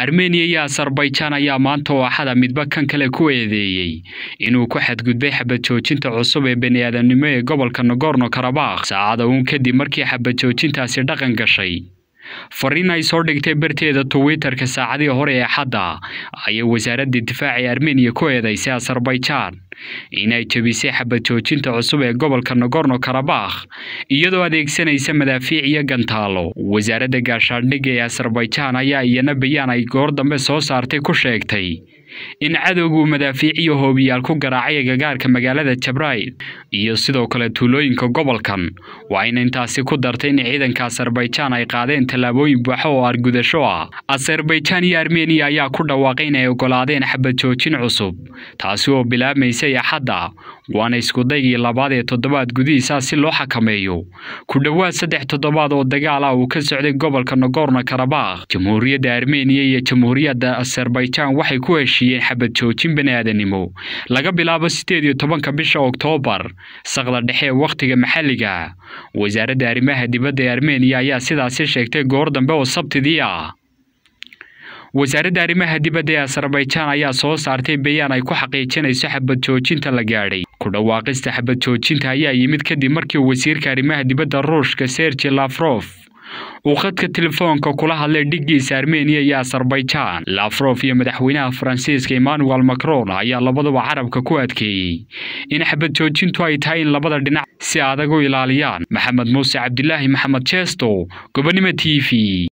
armeniya iyo asarbaijan ayaa maanta oo axada midba kan kale ku eedeeyey inuu ku xadgudbay xabad joojinta cusub ee bani'aadamnimo ee gobolka nogorno karabakh saacada uun kadib markii xabad joojintaasi dhaqan gashay fariin ay soo dhigtay barteeda twitterka saacadii hore ee axadda ayay wasaaradda difaaca ee armeniya ku eedeysay asarbaijan inay jebisay xabad joojinta cusub ee gobolka nogorno karabakh iyadoo adeegsanaysa madaafiic iyo gantaalo wasaaradda gaashaandhigga ee asarbaijan ayaa iyana bayaan ay goor dambe soo saartay ku sheegtay in cadowgu madaafiic iyo hoobiyaal ku garaacay agagaarka magaalada jabrail iyo sidoo kale tuulooyinka gobolkan waa in intaasi ku dartay in ciidanka asarbaijan ay qaadeen tallaabooyin buuxo oo argudasho ah asarbaijan iyo armeniya ayaa ku dhawaaqay inay ogolaadeen xabad joojin cusub taasi oo bilaabmaysay axadda waana iskudaygii labaad ee toddobaad gudihiisa si loo xakameeyo ku dhowaad saddex toddobaad oo dagaal ah uu ka socday gobolka nogorno karabakh jamhuuriyadda armeniya iyo jamhuuriyadda asarbaijan waxay ku heshiiyeen xabad joojin bani'aadanimo laga bilaabo sideed iyo tobanka bisha oktoobar saqda dhexe ee wakhtiga maxalliga wasaaradda arrimaha dibadda ee armeniya ayaa sidaasi sheegtay goor dambe oo sabtidii ah wasaaradda arrimaha dibadda ee asarbaijan ayaa soo saartay bayaan ay ku xaqiijinayso xabad joojinta la gaadhay ku dhawaaqista xabad joojinta ayaa yimid kadib markii wasiirka arrimaha dibadda ruushka sergi lafrof uu khadka telefoonka kula hadlay dhiggiisa armeniya iyo asarbaijan lafrof iyo madaxweynaha faransiiska emmanuel macron ayaa labaduba carabka ku adkeeyey in xabad joojintu ay tahay in labada dhinac si adag u ilaaliyaan maxamed muuse cabdilaahi maxamed jeesto gobonimo t v